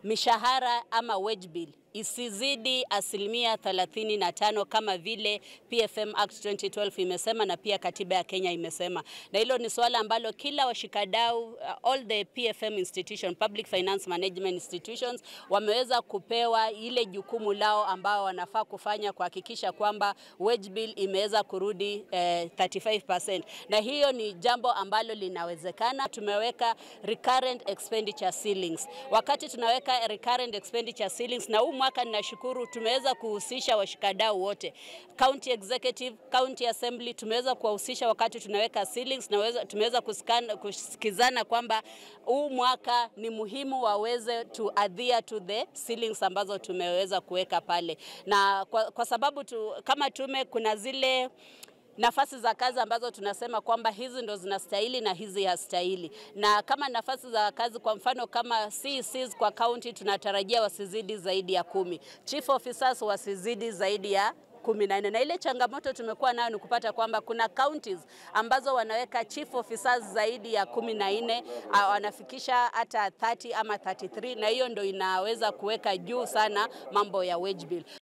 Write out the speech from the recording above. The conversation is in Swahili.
mishahara ama wage bill isizidi asilimia 35 kama vile PFM Act 2012 imesema na pia katiba ya Kenya imesema, na hilo ni suala ambalo kila washikadau uh, all the PFM institution, public finance management institutions wameweza kupewa ile jukumu lao ambao wanafaa kufanya kuhakikisha kwamba wage bill imeweza kurudi eh, 35%, na hiyo ni jambo ambalo linawezekana. Tumeweka recurrent expenditure ceilings. Wakati tunaweka recurrent expenditure ceilings na huu mwaka ninashukuru tumeweza kuhusisha washikadau wote, county executive, county assembly, tumeweza kuwahusisha wakati tunaweka ceilings na tumeweza kusikizana kwamba huu mwaka ni muhimu waweze to adhere to the ceilings ambazo tumeweza kuweka pale, na kwa, kwa sababu tu, kama tume kuna zile nafasi za kazi ambazo tunasema kwamba hizi ndo zinastahili na hizi hastahili. Na kama nafasi za kazi kwa mfano kama CECs kwa county tunatarajia wasizidi zaidi ya kumi, chief officers wasizidi zaidi ya kumi na nne na ile changamoto tumekuwa nayo ni kupata kwamba kuna counties ambazo wanaweka chief officers zaidi ya kumi na nne wanafikisha hata 30 ama 33 na hiyo ndo inaweza kuweka juu sana mambo ya wage bill.